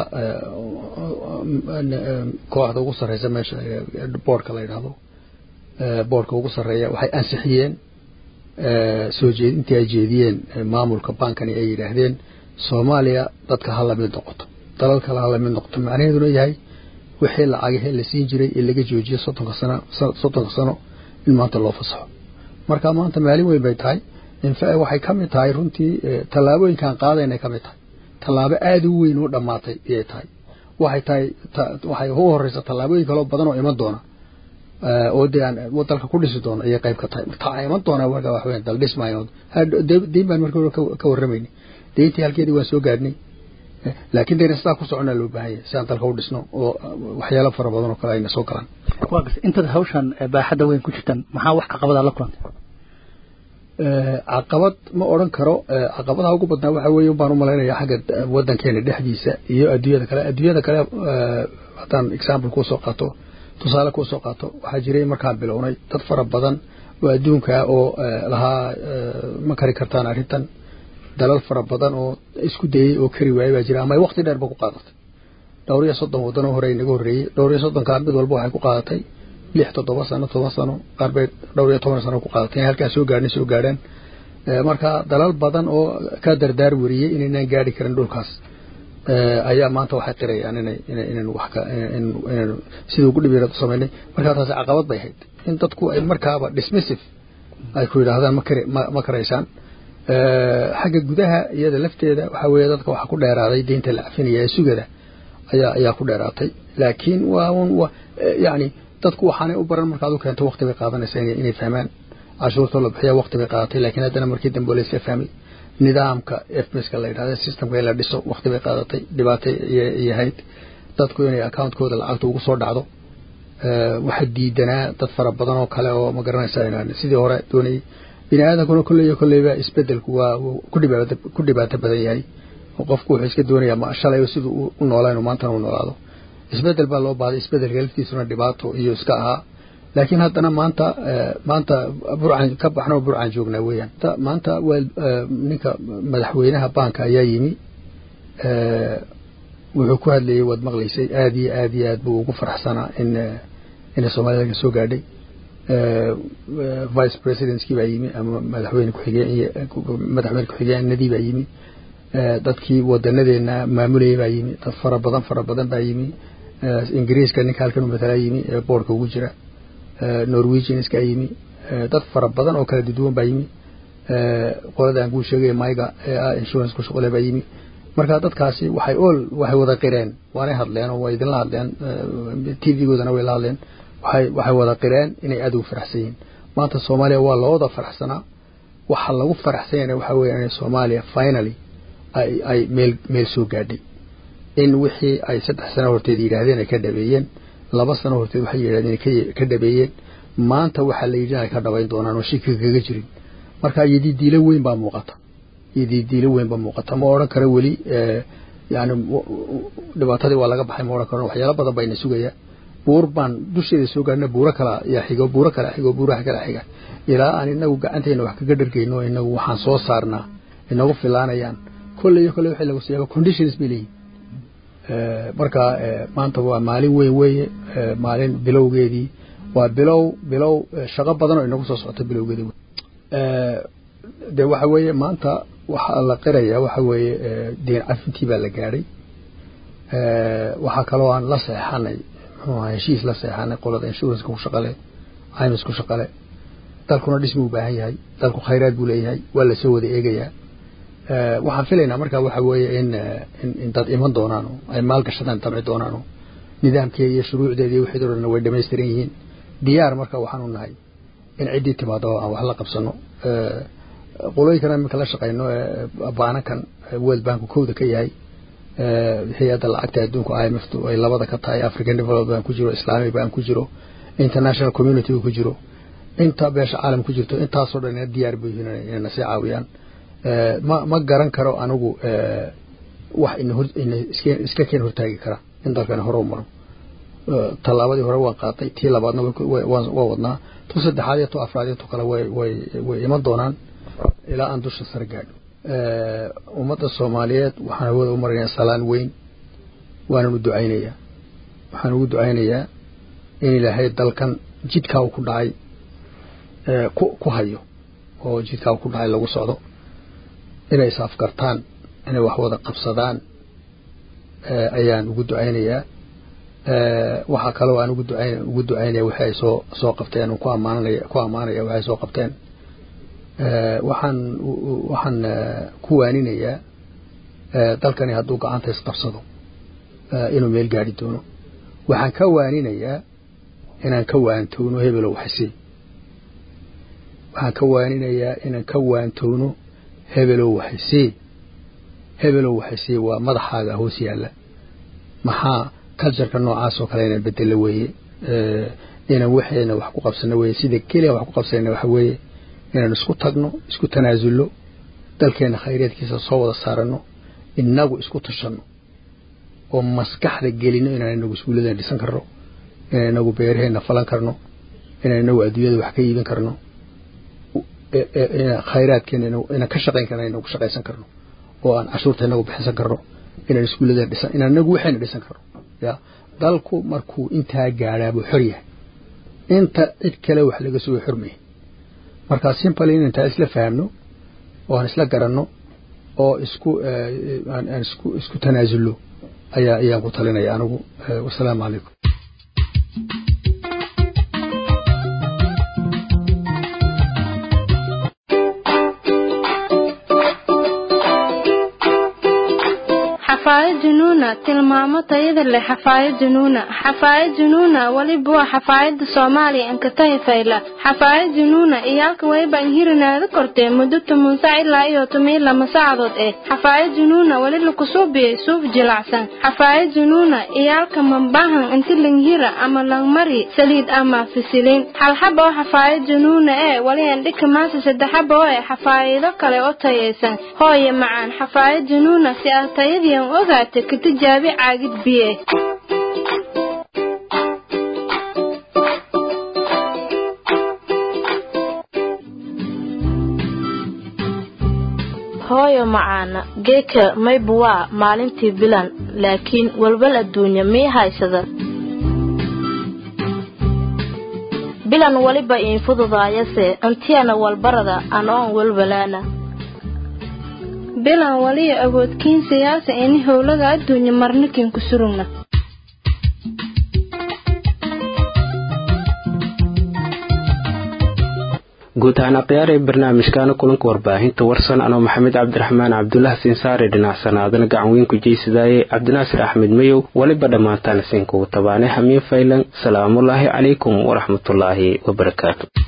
kooxda ugu sarreysa meesha boorka la yidhahdo boorka ugu sarreeya waxay ansixiyeen soo jeedintii ay jeediyeen maamulka bankani ay yidhaahdeen soomaaliya dadka ha lamid noqoto dalal kale ha lamid noqoto macnaheeduna yahay wixii lacagahee la siin jiray ee laga joojiyo soddonka sano soddonka sano in maanta loo fasaxo marka maanta maalin weyn bay tahay infa waxay ka mid tahay runtii tallaabooyinkaan qaadaynay ka mid tahay tallaabo aada u weyn u dhammaatay ayay tahay waxay tahay waxay ugu horeysa tallaabooyin kaloo badan oo iman doona oo dee aan dalka ku dhisi doono ayay qayb ka tahay taa iman doona marka wax weyn dal dhismaayo deyn baan marka hore ka warramaynay deyntii halkeedii waan soo gaadhnay laakiin dayna sidaa ku socona loo baahan yahay si aan dalka u dhisno oo waxyaalo fara badan oo kale ayna soo galaan waa gas intaad hawshan baaxadda weyn ku jirtaan maxaa wax caqabada la kulantay caqabad ma odhan karo caqabadaha ugu badnaa waxa weeye baan u malaynaya xagga waddankeena dhexdiisa iyo adduunyada kale adduunyada kale haddaan example kuu soo qaato tusaale kuu soo qaato waxaa jiray markaan bilownay dad fara badan oo adduunka oo lahaa ma kari kartaan arrintan dalal fara badan oo isku dayey oo kari waayay baa jira ama ay waqti dheer ba ku qaadatay dhowr iyo soddon waddan oo hore inaga horreeyey dhowr iyo soddonkaa mid walba waxay ku qaadatay lix toddoba sano toban sano qaar bay dhowr iyo toban sano ku qaadatay inay halkaa soo gaadhin soo gaadhaan marka dalal badan oo ka dardaar weriyey inaynaan gaadhi karin dhulkaas ayaa maanta waxay qirayaan inay inaynu wax ka inaynu sidii ugu dhibiirad u samaynay markaa taasi caqabad bay ahayd in dadku ay markaaba dismissive ay ku yidhaahdaan ma kari ma karaysaan xagga gudaha iyada lafteeda waxaa weeye dadka waxaa ku dheeraaday deynta la cafinaya ee sugada ayaa ayaa ku dheeraatay laakiin waa un yacni dadku waxaanay u baran markaad u keento waqti bay qaadanaysaa inay inay fahmaan cashuurtoo la bixiya waqti bay qaadatay laakiin haddana markii dambe la isla fahmay nidaamka fmska la yidhahda systemka in la dhiso waqti bay qaadatay dhibaatay iyay ahayd dadku inay accountkooda lacagta ugu soo dhacdo waxa diidanaa dad fara badan oo kale oo ma garanaysa inaan sidii hore doonayay bini aadankuna kolley iyo kolleyba isbedelku waa ku dhibaato ku dhibaato badan yahay oo qofku wuxuu iska doonayaa ma shalay siduu u noolaa inuu maantana u noolaado isbedel baa loo baahday isbedelka laftiisuna dhibaato iyo iska ahaa laakiin haddana maanta maanta burcan ka baxno burcan joognaa weeyaan maanta waa ninka madaxweynaha baanka ayaa yimi wuxuu ku hadlayay waad maqlaysay aada iyo aada iyo aad buu ugu faraxsanaa in inay soomaalida ka soo gaadhay vice presidentkii baa yimi ama madaxweyne ku-xigeen madaxweyne ku-xigeenadii baa yimi dadkii wadanadeena maamulayay baa yimi dad fara badan fara badan baa yimi ingiriiska ninka halkan u matalaa yimi ee boorka ugu jira norwegianska yimi dad fara badan oo kala duwan baa yimi qoladaan kuu sheegaya mayga ee ah insurance ku shaqole baa yimi marka dadkaasi waxay all waxay wada qireen waanay hadleen oo way idinla hadleen tvgoodana way la hadleen waxay waxay wada qireen inay aada ugu faraxsan yihiin maanta soomaaliya waa looda faraxsanaa waxa lagu faraxsan yahay waxa weeye inay soomaaliya finally ay ay meel meel soo gaadhay in wixii ay saddex sano horteed yidhaahdeen ay ka dhabeeyeen laba sano horteed waxay yidhahdeen ay ka dhabeeyeen maanta waxaa la yidhi inay ka dhabayn doonaan oo shiki kaga jirin marka yadidiilo weyn baa muuqata yadidiilo weyn baa muuqata ma odhan karo weli yani dhibaatadii waa laga baxay ma odhan karo waxyaalo badan bayna sugaya buur baan dusheeda soo gaadhna buuro kala yaa xigo buuro kala xigo buuraha kala xiga ilaa aan inagu gacanteena wax kaga dhargeyno inagu waxaan soo saarnaa inagu filaanayaan kolley iyo kolley waxay lagu siyaaba conditions bay leeyihin marka maanta waa maalin weyn weeye maalin bilowgeedii waa bilow bilow shaqo badan oo inagu soo socota bilowgeedii de waxa weeye maanta waxaa la qiraya waxa weeye deen cafintii baa la gaadhay waxaa kaloo aan la seexanay muxuu ahaa heshiis la seexanay qolada insuranceka ku shaqale ims ku shaqale dalkuna dhismi u baahan yahay dalku khayraad buu leeyahay waa lasoo wada eegayaa waxaan filaynaa marka waxa weeye in in dad iman doonaan oo ay maalgashadaan damci doonaan oo nidaamkeeda iyo shuruucdeeda iyo wixii dhan way dhamaystiran yihiin diyaar marka waxaan u nahay in ciddii timaado aan wax la qabsano qolooyinkana iminka la shaqayno baanakan world banku kowda ka yahay hay-adda lacagta adduunka imftu ay labada ka tahay african development bank ku jiro islamic bank ku jiro international community ku jiro inta beesha caalam ku jirto intaasoo dhan diyaar buu yihiin inay nasii caawiyaan ma ma garan karo anigu wax ina hor ina iska iska keen hortaagi kara in dalkani hore u maro tallaabadii hore waan qaatay tii labaadna waa wadnaa tu tu saddexaad iyo tu afraad iyo tu kale way way way iman doonaan ilaa aan dusha sare gaadho ummadda soomaaliyeed waxaan hawada u marinayaa salaan weyn waanan u ducaynayaa waxaan ugu ducaynayaa in ilaahay dalkan jidkaa uu ku dhacay ku ku hayo oo jidkaa uu ku dhacay lagu socdo inay is afgartaan inay wax wada qabsadaan ayaan ugu ducaynayaa waxaa kaloo aan ugu ducayn ugu ducaynaya wixii ay soo soo qabteen ku ammaanaya ku ammaanaya wixii ay soo qabteen waxaan waxaan ku waaninayaa dalkani hadduu gacanta isqabsado inuu meel gaadhi doono waxaan ka waaninayaa inaan ka waantowno hebelow xasey waxaan ka waaninayaa inaan ka waantowno hebelow waxasey hebelow waxasey waa madaxaaga hoos yaalla maxaa cultureka noocaas oo kale inaan bedelo weeye inaan waxeena wax ku qabsano weeye sida keliya wax ku qabsanayna waxa weeye inaan isku tagno isku tanaasulno dalkeena khayreedkiisa soo wada saarano inagu isku tashanno oo maskaxda gelino inaan inagu iskuulladeena dhisan karno inaan inagu beeraheena falan karno inaan inagu adduunyada wax ka iibin karno khayraadkeena inaan ka shaqayn karno inagu shaqaysan karno oo aan cashuurta inagu bixinsan karno inaan iskuulladeena dhisan inaan inagu waxayna dhisan karno ya dalku markuu intaa gaadhaa buu xor yahay inta cid kale wax laga sugo xormaya markaa simple in intaa isla fahamno oo aan isla garanno oo isku aan isku isku tanaasulno ayaa ayaan ku talinaya anigu wasalaamu calaykum xafaayad junuuna tilmaamo tayada leh xafaayad junuuna xafaayad junuuna weliba waa xafaayada soomaaliya ankatahi fayla xafaayad junuuna iyaalka wayba inhirinaada kortee muddo toban sac ilaa iyo toban lama saacadood eh xafaayad junuuna weli lakusuubiyey suuf jilacsan xafaayad junuuna iyaalka mambahan inti langhira ama langmari saliid ama fisiliin halxaba oo xafaayad junuuna ee weli andhika maasa saddexaba oo eh xafaayido kale oo tayaysan hooye macaan xafaayad junuuna si aad tayadiian ogaata ka tijaabi caagid biye hooyo macaana geeka maybu waa maalintii bilan laakiin walwal adduunya mii haysada bilan weliba iin fududaayase intiyana walbarada anoon walwalaana bilan waliya awoodkiin siyaasa ini howlaga adduunya marnikin ku surugna guud ahaan akhyaar ee barnaamijkaana kulanka warbaahinta warsan anoo maxamed cabdiraxmaan cabdulaah siinsaare dhinacsanaadana gacan weyn ku jeysadaaye cabdinaasir axmed mayow weliba dhammaantaan siinkugu tabaane hamiin faylan salaamullaahi calaykum waraxmatullaahi wabarakaatu